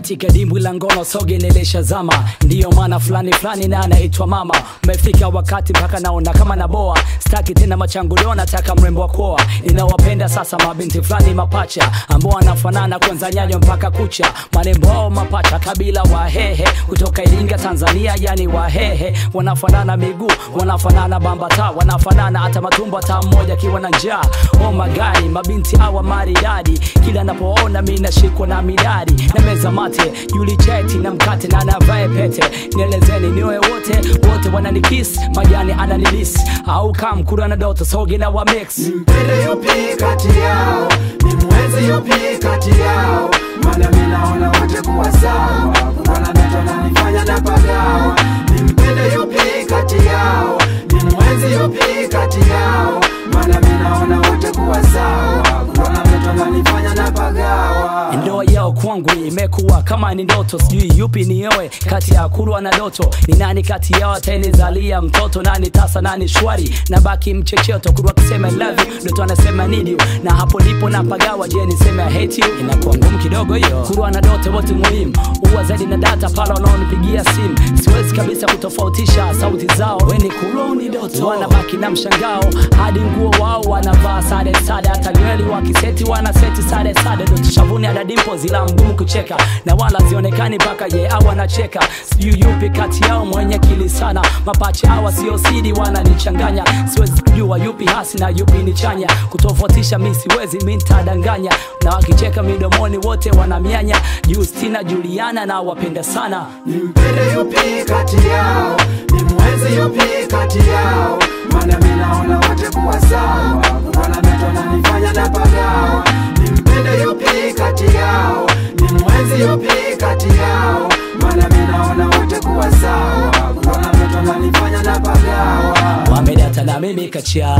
katika dimbwi la ngono soge nilishazama ndiyo maana fulani fulani na anaitwa mama umefika wakati mpaka naona kama naboa staki tena machangulio nataka mrembo wa kuoa ninawapenda sasa mabinti fulani mapacha ambao wanafanana kwanza nyanyo mpaka kucha marembo ao mapacha kabila wahehe kutoka iringa tanzania yani wahehe wanafanana miguu wanafanana bambata wanafanana hata matumbo hata mmoja akiwa na njaa oh magari mabinti awa maridadi kila napoona mi nashikwa na midadi na meza mate yuli cheti na mkate na navae pete nielezeni niwe wote wote wananikis majani ananilis au kamkura na doto sogi na wa mix Nimpende yupi kati yao, nimwenzi yupi kati yao, maana mimi naona wote kuwa sawa, kuwa na ndoto nanifanya na pagawa. Nimpende yupi kati yao, nimwenzi yupi kati yao, maana mimi naona wote kuwa sawa, kuwa na ndoto nanifanya na pagawa. ndoa yao kwangu imekuwa kama ni ndoto sijui yupi nioe kati ya kurwa na doto ni nani kati yao atanizalia mtoto nani tasa nani shwari na baki mchecheto kurwa akisema I love you doto anasema need you na hapo ndipo napagawa je niseme I hate you inakuwa ngumu kidogo hiyo kurwa na doto wote muhimu uwa zaidi na data pale wanaonipigia simu siwezi kabisa kutofautisha sauti zao weni kurwa ni doto wanabaki na mshangao hadi nguo wao wanavaa sare sare hata nyweli wakiseti wanaseti sare sare doto shavuni ada dimpo zila mgumu kucheka na wala zionekani mpaka ye au anacheka sijui yupi kati yao mwenye kili sana mapache hawa sio sidi wananichanganya siwezi kujua yupi hasi na yupi ni chanya kutofautisha mi siwezi mi ntadanganya na wakicheka midomoni wote wanamianya justina juliana na wapenda sana Nimpende yupi kati yao, nimwenzi yupi kati yao, maana mimi naona wote kuwa sawa, kuwa na ndoto nanifanya na pagawa. Nimpende yupi kati yao, nimwenzi yupi kati yao, maana mimi naona wote kuwa sawa, kuwa na ndoto nanifanya na pagawa. wamedata na mimi kacha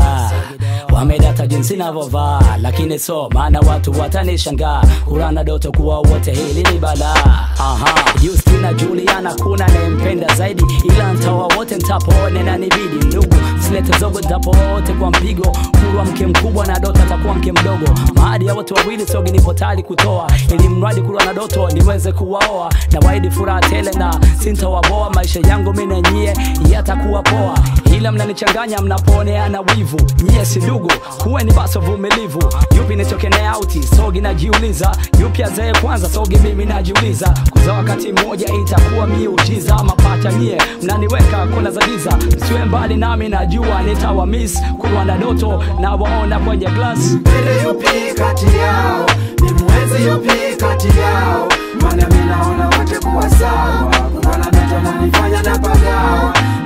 wamedata jinsi navyovaa lakini so maana watu watanishangaa kurana doto kuwa wote hili ni balaa aha justina juliana kuna nayempenda zaidi ila ntawa wote ntapoone na nibidi ndugu silete zogo ntapo wote kwa mpigo kurwa mke mkubwa na doto atakuwa mke mdogo maadi ya wote wawili sogi nipo tayari kutoa ili mradi kurwa na doto niweze kuwaoa na waidi furaha tele na sintawaboa maisha yangu mi na nyie yatakuwa poa ila mnanichanganya mnaponeana wivu nyie si ndugu kuweni basi vumilivu yupi nitokene auti sogi najiuliza yupi azee kwanza sogi mimi najiuliza kuza wakati mmoja itakuwa miujiza mapacha nyie mnaniweka kona za giza siwe mbali nami najua nitawa miss kurwa na doto na waona kwenye glass Nimpende yupi kati yao, nimwenzi yupi kati yao, maana mimi naona wote kuwa sawa, kuwa na ndoto nanifanya na pagawa.